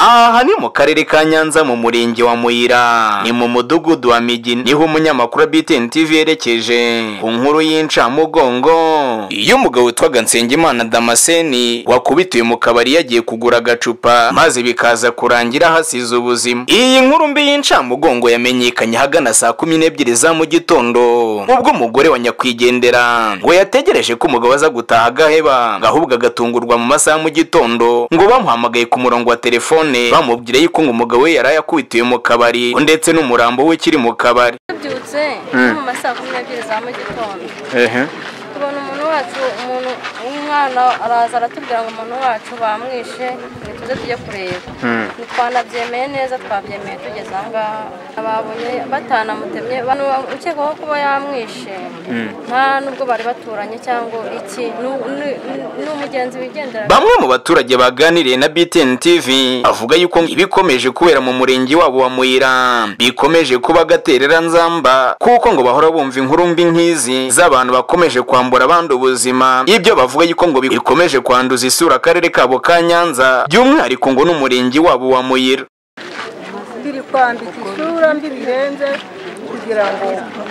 aha ni mu karere ka nyanza mu murenge wa muyira ni mu mudugudu wa migi niho umunyamakuru wa btn tv yerekeje ku nkuru y'incamugongo iyo umugabo witwaga nsengimana damascene wakubitiwe mu kabari yagiye kugura agacupa maze bikaza kurangira hasize ubuzima iyi nkuru mbi y'incamugongo yamenyekanye ahagana saa kumi n'ebyiri za mu gitondo ubwo umugore wa nyakwigendera ngo yategereje ko umugabo aza gutaha agaheba ngo ahubwo agatungurwa mu masaha mu gitondo ngo bamuhamagaye ku murongo wa telefone bamubwira yuko ngo umugabo we yari yakubitiwe mu kabari ndetse n'umurambo we ukiri mu kabari tubyutse Mm. mu masaha kumi n'ebyiri za mu gitondo ehe tubona umuntu wacu umuntu umwana araza aratubwira ngo umuntu wacu bamwishe ntituze tujye kureba twanabyemeye neza twabyemeye tugeze aha ngaha ababonye batanamutemye bano ukekwaho kuba yamwishe nta nubwo bari baturanye cyangwa iki ni- ni ni umugenzi wigendera bamwe mu baturage baganiriye na btn tv avuga yuko ibikomeje kubera mu murenge wabo wa muyira bikomeje kuba agaterera nzamba kuko ngo bahora bumva inkuru mbi nk'izi z'abantu bakomeje kwambura abandi ubuzima ibyo bavuga yuko ngo bikomeje kwanduza isura akarere kabo ka nyanza by'umwihariko ngo n'umurenge wabo wa muyira biri kwambika isura mbi birenze kugira ngo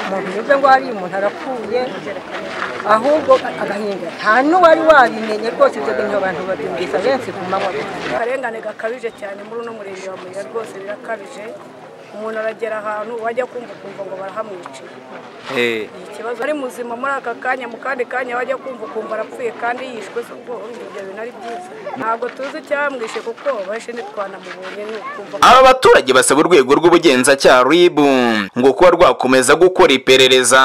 umuntu umeze ngo hari umuntu arapfuye ahubwo agahinda nta n'uwari wabimenye rwose ibyo bintu abantu babyumvise benshi ku manywa akarengane gakabije cyane muri uno murenge wa muyira rwose birakabije umuntu aragera ahantu wajya kumva ukumva ngo barahamwiciye ni ikibazo ari muzima muri aka kanya mu kandi kanya wajya kumva ukumva arapfuye kandi yishwe se ubwo urumva ibyo bintu ari byiza ntabwo tuzi icyamwishe kuko benshi ntitwanamubonye ni ukumva aba baturage basaba urwego rw'ubugenzacyaha rib ngo kuba rwakomeza gukora iperereza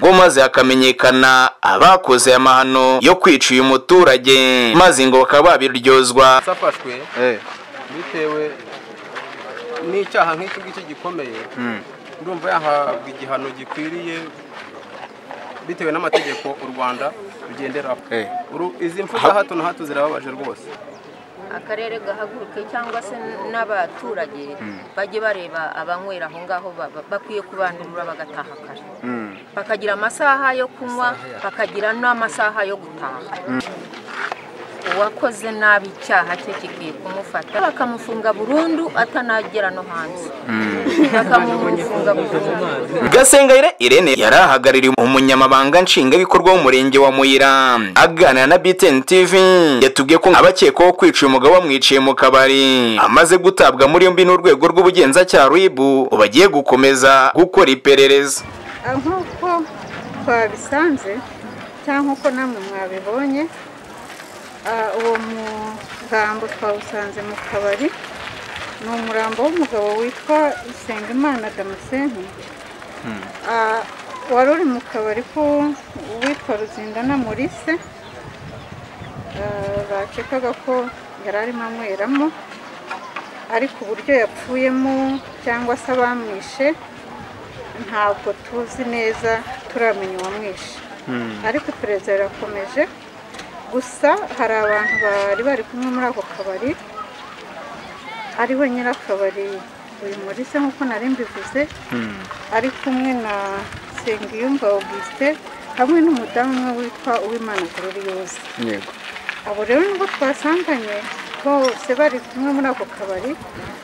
ngo maze hakamenyekana abakoze aya mahano yo kwica uyu muturage maze ngo bakaba babiryozwa zafashwe bitewe n'icyaha nk'iki ngiki gikomeye urumva yahabwa igihano gikwiriye bitewe n'amategeko u rwanda rugenderaho Uru- izi mfu za hato na hato zirababaje rwose akarere gahaguruke cyangwa se n'abaturage bajye bareba abanywera aho ngaho ba- ba- bakwiye kubandurura bagataha kare bakagira amasaha yo kunywa bakagira n'amasaha yo gutaha uwakoze nabi icyaha cye kikwiye kumufata bakamufunga burundu atanagera no hanze bakamufunga burundu gasengayire irene yari ahagarariye umunyamabanga nshingwabikorwa w'umurenge wa muyira aganira na btn tv yatubwiye ko abakekwaho kwica uyu mugabo bamwiciye mu kabari amaze gutabwa muri yombi n'urwego rw'ubugenzacyaha rib bagiye gukomeza gukora iperereza nk'uko twabisanze cyangwa nk'uko namwe mwabibonye ah, uwo murambo twawusanze mu kabari ni umurambo w'umugabo witwa Nsengimana Damascene Ah, wari uri mu kabari ko uwitwa Ruzindana Maurice ah, bakekaga ko yari arimo anyweramo ariko uburyo yapfuyemo cyangwa se abamwishe ntabwo tuzi neza turamenya uwamwishe ariko iperereza rirakomeje gusa hari abantu bari bari kumwe muri ako kabari ari we nyirakabari uyu murise nk'uko nari mbivuze ari kumwe na Nsengiyumva Augustin hamwe n'umudamu umwe witwa Uwimana Gloriose abo rero nibwo twasanganye bose bari kumwe muri ako kabari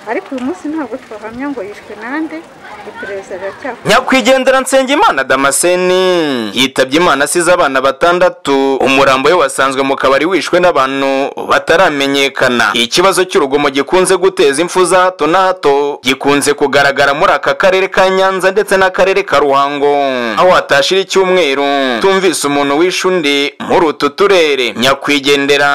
ariko uyu munsi ntabwo twahamya ngo yishwe nande iperereza riracyakomeje nyakwigendera nsengimana damascene yitabye imana asize abana batandatu umurambo we wasanzwe mu kabari wishwe n'abantu bataramenyekana ikibazo cy'urugomo gikunze guteza impfu za hato na hato gikunze kugaragara muri aka karere ka nyanza ndetse n'akarere ka ruhango aho hatashira icyumweru tumvise umuntu wishe undi muri utu turere nyakwigendera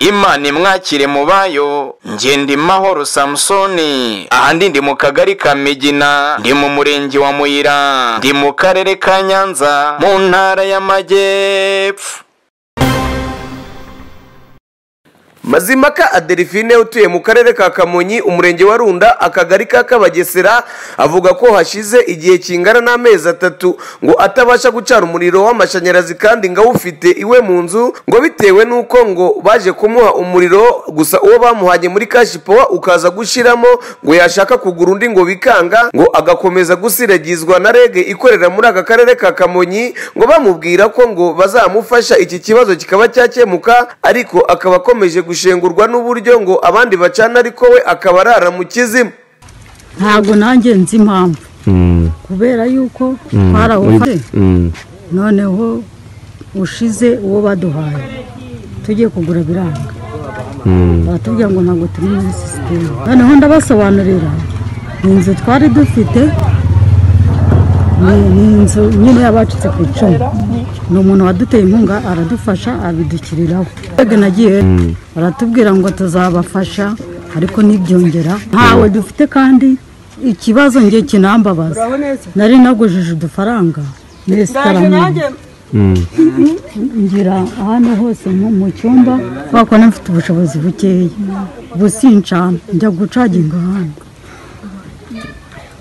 imana imwakire mu bayo ngenda imahoro samusoni ahandi ndi mu kagari ka migina ndi mu murenge wa muyira ndi mu karere ka nyanza mu ntara y'amajyepfo Mazimaka Adelphine utuye mu karere ka Kamonyi umurenge wa Runda akagari ka Kabagesera avuga ko hashize igihe kingana n'amezi atatu ngo atabasha gucana umuriro w'amashanyarazi kandi ngo awufite iwe mu nzu ngo bitewe n'uko ngo baje kumuha umuriro gusa uwo bamuhanye muri kashi powa ukaza gushiramo ngo yashaka kugura undi ngo bikanga ngo agakomeza gusiragizwa na rege ikorera muri aka karere ka Kamonyi ngo bamubwira ko ngo bazamufasha iki kibazo kikaba cyakemuka ariko akaba akomeje gushaka gushengurwa n'uburyo ngo abandi bacana ariko we akaba arara mu kizimu ntabwo nanjye nzi impamvu kubera yuko twarahufashe noneho ushize uwo baduhaye tugiye kugura biranga baratubwira ngo ntabwo turi muri sisiteme noneho ndabasobanurira ni inzu twari dufite ni- ni inzu nyine y'abacitse ku icumu ni umuntu waduteye inkunga aradufasha abidukiriraho twebwe nagiye baratubwira ngo tuzabafasha ariko ntibyongera ntawe dufite kandi ikibazo njye kinambabaza nari nagujije udufaranga n'esitaramenye ngira hano hose nko mu cyumba kubera ko nafite ubushobozi bukeya ubu sincana njya gucaginga hano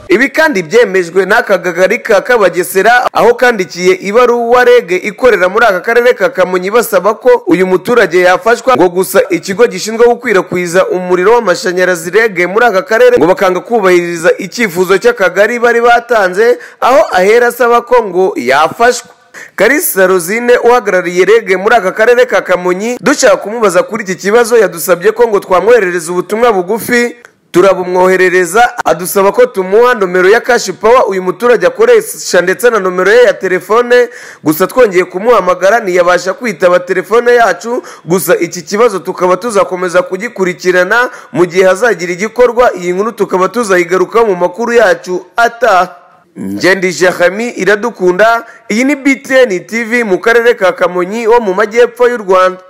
ibi kandi byemejwe n'aka kagari ka kabagesera aho kandikiye ibaruwa rege ikorera muri aka karere ka kamonyi basaba ko uyu muturage yafashwa ngo gusa ikigo gishinzwe gukwirakwiza umuriro w'amashanyarazi rege muri aka karere ngo bakanga kubahiriza icyifuzo cy'akagari bari batanze aho ahera asaba ko ngo yafashwa karisa rosine uhagarariye rege muri aka karere ka kamonyi dushaka kumubaza kuri iki kibazo yadusabye ko ngo twamwoherereza ubutumwa bugufi turabumwoherereza adusaba ko tumuha nomero ya kashi pawa uyu muturage akoresha ndetse na nomero ye ya telefone gusa twongeye kumuhamagara ntiyabasha kwitaba telefone yacu gusa iki kibazo tukaba tuzakomeza kugikurikirana mu gihe hazagira igikorwa iyi nkuru tukaba tuzayigarukaho mu makuru yacu ataha Ngendi Jahami iradukunda iyi ni BTN TV mu karere ka Kamonyi wo mu majyepfo y'u Rwanda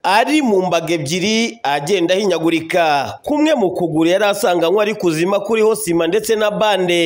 ari mu mbaga ebyiri agenda ahinyagurika kumwe mu kuguru yari asanganywe ari kuzima kuriho sima ndetse na bande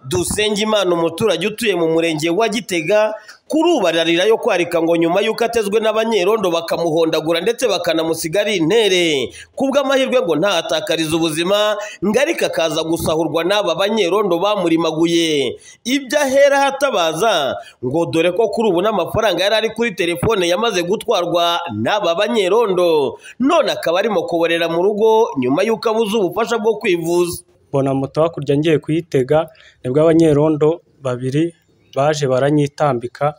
dusenge imana umuturage utuye mu murenge wa gitega kuri ubu ararira yo kwarika ngo nyuma y'uko atezwe n'abanyerondo bakamuhondagura ndetse bakanamusiga ari intere kubw'amahirwe ngo ntahatakarize ubuzima ngo ariko akaza gusahurwa n'aba banyerondo bamurimaguye ibyo ahera hatabaza ngo dore ko kuri ubu n'amafaranga yari ari kuri telefone yamaze gutwarwa n'aba banyerondo none akaba arimo kuborera mu rugo nyuma y'uko abuze ubufasha bwo kwivuza mbona moto hakurya ngiye kuyitega nibwo abanyerondo babiri baje baranyitambika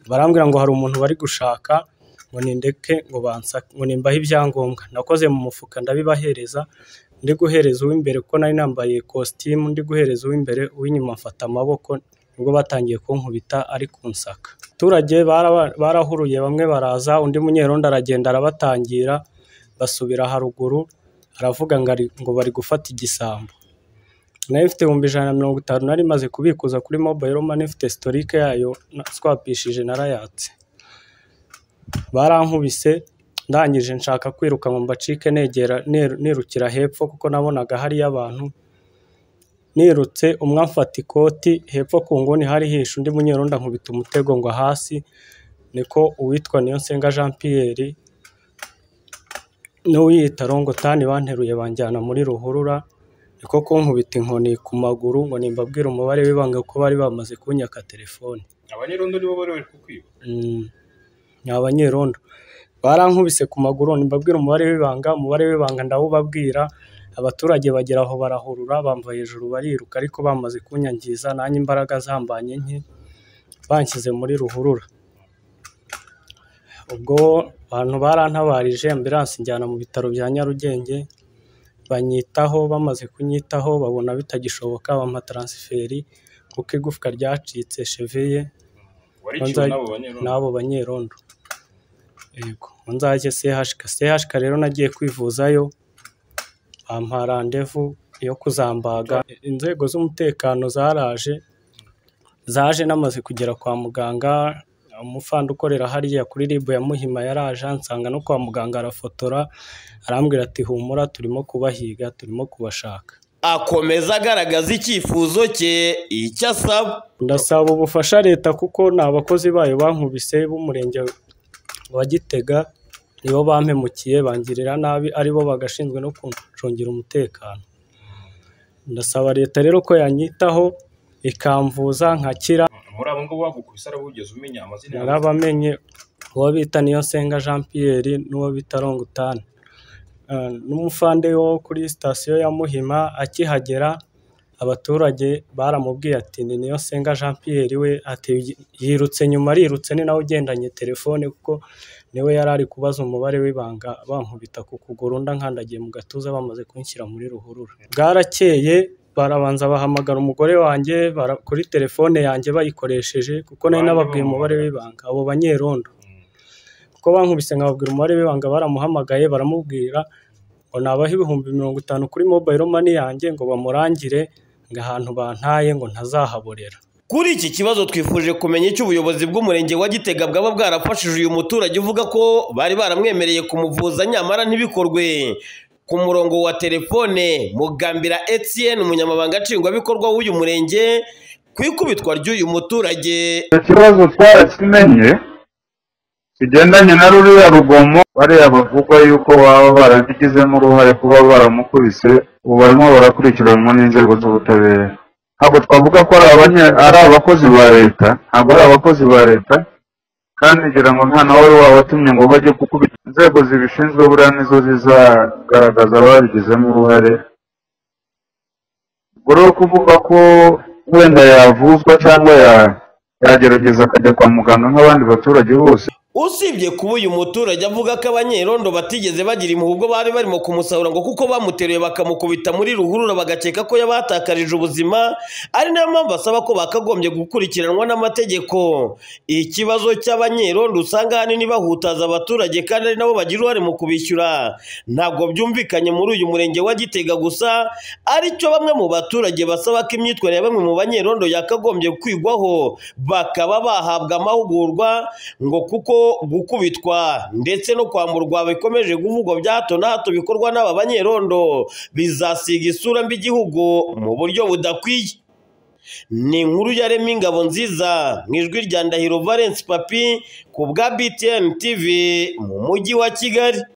barambwira ngo hari umuntu bari gushaka ngo nindeke ngo bansake ngo nimbahe ibyangombwa nakoze mu mufuka ndabibahereza ndi guhereza uw'imbere kuko nari nambaye kositimu ndi guhereza uw'imbere uw'inyuma mfata amaboko nibwo batangiye kunkubita ari kunsaka abaturage baraba- barahuruye bamwe baraza undi munyerondo aragenda arabatangira basubira haruguru aravuga ngo ari- ngo bari gufata igisambo nari mfite ibihumbi ijana na mirongo itanu nari maze kubikuza kuri mobayiro mani mfite sitorike yayo na- swapishije narayatse barankubise ndangije nshaka kwiruka ngo mbacike negera niru- nirukira hepfo kuko nabonaga hariyo abantu nirutse umwe amfata ikoti hepfo ku nguni hari hishe undi munyerondo ankubita umutego ngo hasi niko uwitwa niyonsenga jean pierre n'uwiyita rongotani banteruye banjyana muri ruhurura niko kunkubita inkoni ku maguru ngo nimbabwire umubare w'ibanga kuko bari bamaze kunyaka telefoni abanyerondo nibo bari bari kukwiba Mm, ni abanyerondo barankubise ku maguru nimbabwira umubare w'ibanga umubare w'ibanga ndawubabwira abaturage bagera aho barahurura bamva hejuru bariruka ariko bamaze kunyangiza nanjye imbaraga zambanye nke banshyize muri ruhurura ubwo abantu barantabarije ambiransi njyana mu bitaro bya nyarugenge banyitaho bamaze kunyitaho babona bitagishoboka bampa taransiferi kuko igufwa ryacitse cheveye wariciwe n'abo banyerondo n'abo banyerondo yego ngo nzajye sehashika sehashika rero nagiye kwivuzayo bampa randevu yo kuzambaga inzego z'umutekano zaraje zaje namaze kugera kwa muganga umufande ukorera hariya kuri ribu ya muhima yaraje ansanga no kwa muganga arafotora arambwira ati humura turimo kubahiga turimo kubashaka akomeza agaragaza icyifuzo cye icyo asaba ndasaba ubufasha leta kuko ni abakozi bayo bankubise b'umurenge wa gitega nibo bampemukiye bangirira nabi aribo bagashinzwe no kuncungira umutekano ndasaba leta rero ko yanyitaho ikamvuza nkakira muri abo ngabo bagukubise araba wigeze umenya amazina yabo narabamenye uwo bita niyonsenga jean pierre n'uwo bita rongutani n'umufande wo kuri sitasiyo ya muhima akihagera abaturage baramubwiye ati ni niyonsenga jean pierre we ati yirutse nyuma arirutse ni nawe ugendanye telefone kuko niwe yari ari kubaza umubare w'ibanga bankubita ku kuguru ndankandagiye mu gatuza bamaze kunshyira muri ruhurura bwarakeye barabanza bahamagara umugore wanjye bara- kuri telefone yanjye bayikoresheje kuko nari nababwiye umubare w'ibanga abo banyerondo kuko bankubise nkababwira umubare w'ibanga baramuhamagaye baramubwira ngo nabaha ibihumbi mirongo itanu kuri mobayiro mani yanjye ngo bamurangire ngo ahantu bantaye ngo ntazahaborera Kuri iki kibazo twifuje kumenya icyo ubuyobozi bw'umurenge wa Gitega bwaba bwarafashije uyu muturage uvuga ko bari baramwemereye kumuvuza nyamara ntibikorwe ku murongo wa telefone Mugambira Etienne umunyamabanga nshingwabikorwa w'uyu murenge ku ikubitwa ry'uyu muturage ikibazo twarakimenye kigendanye na ruriya rugomo bariya bavugwa yuko baba barabigizemo uruhare kuba baramukubise ubu barimo barakurikiranwa n'inzego z'ubutabera ntabwo twavuga ko ari abanye- ari abakozi ba leta ntabwo ari abakozi ba leta kandi ngira ngo nta nawe wari wabatumye ngo bajye gukubita inzego zibishinzwe buriya nizo zizagaragaza ababigizemo uruhare buri kuvuga ko wenda yavuzwa cyangwa ya- yagerageza akajya kwa muganga nk'abandi baturage bose usibye kuba uyu muturage avuga ko abanyerondo batigeze bagira impuhwe bari barimo kumusahura ngo kuko bamuteruye bakamukubita muri ruhurura bagakeka ko yabatakarije ubuzima ari nayo mpamvu asaba ko bakagombye gukurikiranwa n'amategeko ikibazo cy'abanyerondo usanga ahanini bahutaza abaturage kandi ari nabo bagira uruhare mu kubishyura ntabwo byumvikanye muri uyu murenge wa gitega gusa aricyo bamwe mu baturage basaba ko imyitwarire ya bamwe mu banyerondo yakagombye kwigwaho bakaba bahabwa amahugurwa ngo kuko gukubitwa ndetse no kwamburwa bikomeje kuvugwa bya hato na hato bikorwa n'aba banyerondo bizasiga isura mbi igihugu mu buryo budakwiye ni inkuru yarema ingabo nziza mu ijwi rya ndahiro valence papi ku bwa btn tv mu mujyi wa kigali